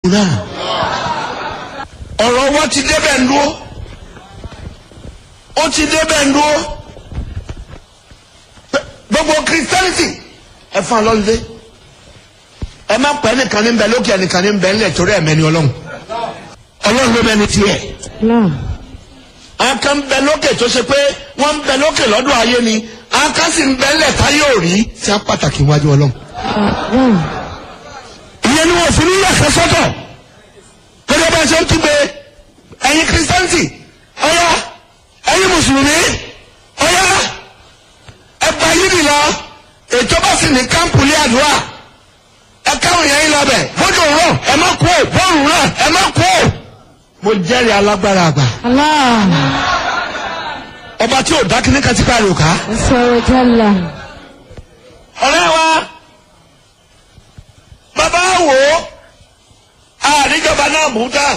náà ọ̀rọ̀ wọn ti débẹ̀ ń dúró ó ti débẹ̀ ń dúró gbogbo christianity ẹ fún alọ́lùdé ẹ má pẹ́ nìkan ní bẹ lókè ẹnìkan ní bẹ ńlẹ̀ torí ẹ̀mẹ́ni ọlọ́run ọlọ́run ló bẹ ní tiẹ̀ àwọn kan ń bẹ lókè tó ṣe pé wọ́n ń bẹ lókè lọ́dún ayé ni àwọn kan sì ń bẹ ńlẹ̀ táyé ò rí tí a pàtàkì wájú ọlọ́run ìyẹn ni wọn fi ní yàtọ̀ sọ́tọ̀ gẹ́gẹ́ bá ṣe ń kígbe ẹ̀yin kírísítẹ́ǹtì ọ̀yá ẹ̀yin mùsùlùmí ọ̀yá ẹgbà yìí nìlọ ètò bá sì ní kámpù ní àdúrà ẹ káwọn yẹn ń lọbẹ bójú rọ ẹ má kú ò bọ́ọ̀lù rẹ ẹ má kú ò. mo jẹ́rìí alágbára àgbà Allah. ọba tí ò dákínní kan ti ká rò ká. Sọ̀rọ̀ jẹ́la. ọ̀rẹ́ wa bàbá wò ó àríjọba náà bù tán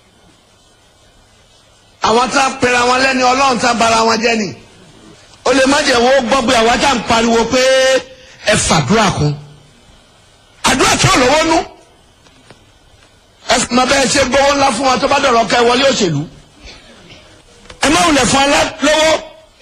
àwọn tá a pera wọn lẹ́ni ọlọ́run tá a bara wọn jẹ́ ni o lè má jẹ́ wo gbọ́ pé àwa tá a ń pariwo pé ẹ fàdúrà kún àdúrà tí ò lówó nú ẹ sì mọ bẹ́ẹ̀ ṣe gbowó ńlá fún wa tó bá dọ̀rọ̀ kẹ́ wọlé òṣèlú ẹ má wulẹ̀ fún alá lówó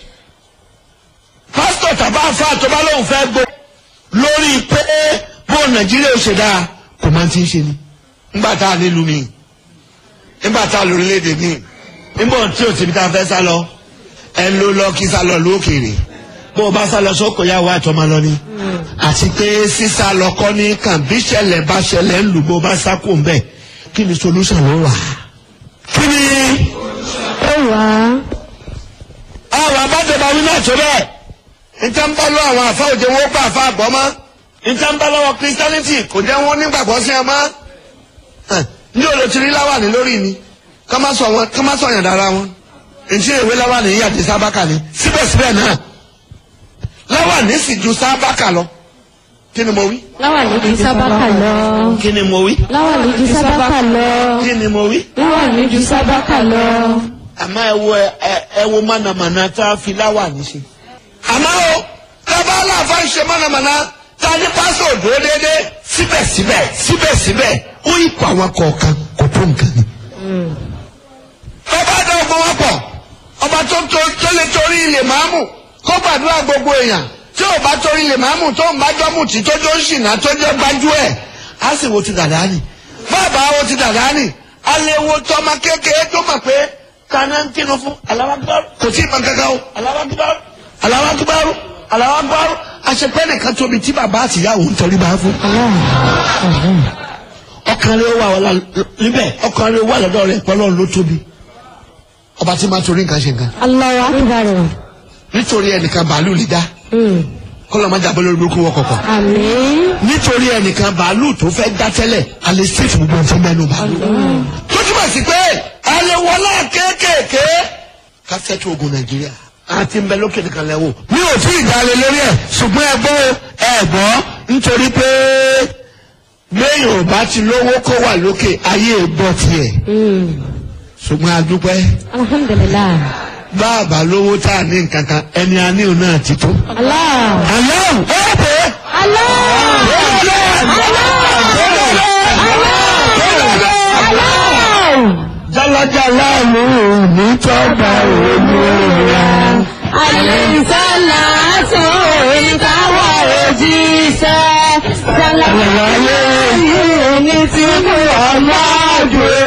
pásítọ̀ tàbá àfa tó bá lóun fẹ́ gbó lórí pé bó nàìjíríà ó ṣe dáa kò máa ti ń ṣe ni ńgbà tá a nílùú mi nígbà tá a lórílẹ̀‐èdè mi nígbà tí o ti fi ta fẹ́ sá lọ ẹ ló lọ kí sá lọ lókèrè bó o bá sá lọ sóko yá wa àtọ́ máa lọ ni àti pé sísá lọ kọ́ ní kàn bí ṣẹlẹ̀ bá ṣẹlẹ̀ ń lù bó o bá sá kó ń bẹ̀ kí ni solution ló wà. kí ni Ó wà á. àwọn abájọba wí náà tó bẹ́ẹ̀ níta ń bá lọ àwọn àfa òjò wọn gbà àfa àgbọ̀ mọ́ níta ń bá lọ́wọ́ christianity kò jẹ́ wọn nígbàgbọ́ sí ẹ mọ́ Hàn, ní olótìrí láwàní lórí ni ká má sọ wọn ká má sọ yàn dára wọn ntí ìwé láwàní yìí àti sábàkà ni síbẹ̀síbẹ̀ náà láwàní sì ju sábàkà lọ kí ni mo wí Láwà ní ju sábàkà lọ. kí ni mo wí Láwà ní ju sábàkà lọ. kí ni mo wí Láwà ní ju sábàkà lọ. àmọ́ ẹ wo ẹ ẹ wo mọ̀nàmọ́ná tá a fi láwàní ṣe. àmọ́ o tábà aláàfáà ń ṣe mọ̀nàmọ́ná tá a ní pásọ̀ òdòdó déédéé síbẹ̀síbẹ̀ síbẹ̀síbẹ̀ ó yí pa àwọn kọ̀ọ̀kan kò tó nǹkan ni. ọba dá ogun wọn pọ̀ ọba tó tó tó lè torí ilé màámù kó gbàdúrà gbogbo èèyàn tí ò bá torí ilé màámù tó ń bá jọ́mù tí tó jó ń ṣìnà tó jẹ́ gbájú ẹ̀ á sì wo ti dàdá nì bàbá wo ti dàdá nì aléwo tọmọ kékeré tó mọ̀ pé kaná ń kinu fún aláwágbárù kò tí ì mọ kankan o aláwágbárù aláwágbárù aláwágbárù àṣepẹ́ nìkan tóbi tí bàbá àtìyàwó ń tọrí bá fún ọkàn rẹ wà wà níbẹ̀ ọkàn rẹ wà lọ́dọ̀ rẹ pọ́lọ́ ló tóbi ọba tí máa torí nǹkan ṣe nǹkan Allahu akbar. nítorí ẹnìkan bàálù lè dá Mm. kọ́lọ́ máa jábọ́ lórí burúkú wọ kọ̀kọ̀ Àmín. nítorí ẹnìkan bàálù tó fẹ́ dá tẹ́lẹ̀ alẹ́ sèfù gbogbo nǹkan mẹ́nu bàálù tó túmọ̀ sí pé alẹ́ wọlé kéékèèké kásẹ̀tì ogun nàìjíríà àti nbẹ lókè nìkan lẹ́wọ̀ mi ò tí ì dalẹ̀ lórí ẹ̀ ṣùgbọ́n ẹ gbọ́ ẹ gbọ́ nítorí pé lẹ́yìn ò bá ti lówó kó wà lókè ayé gbọ́ tiẹ̀ Mm. ṣùgbọ́n a dúpẹ́ Alhamdulillah. báàbà lówó tá a ní nǹkan kan ẹni a ní òun náà ti tó. Allah. àlọ́ ó pè é. Allah. Jálajàlá mú ní tọ́gbà òmìnira. Àlìsálà tó ìkáwọ̀ òjíṣẹ́. Sálà Àlàyé yìí ní tí mú ọlọ́dún.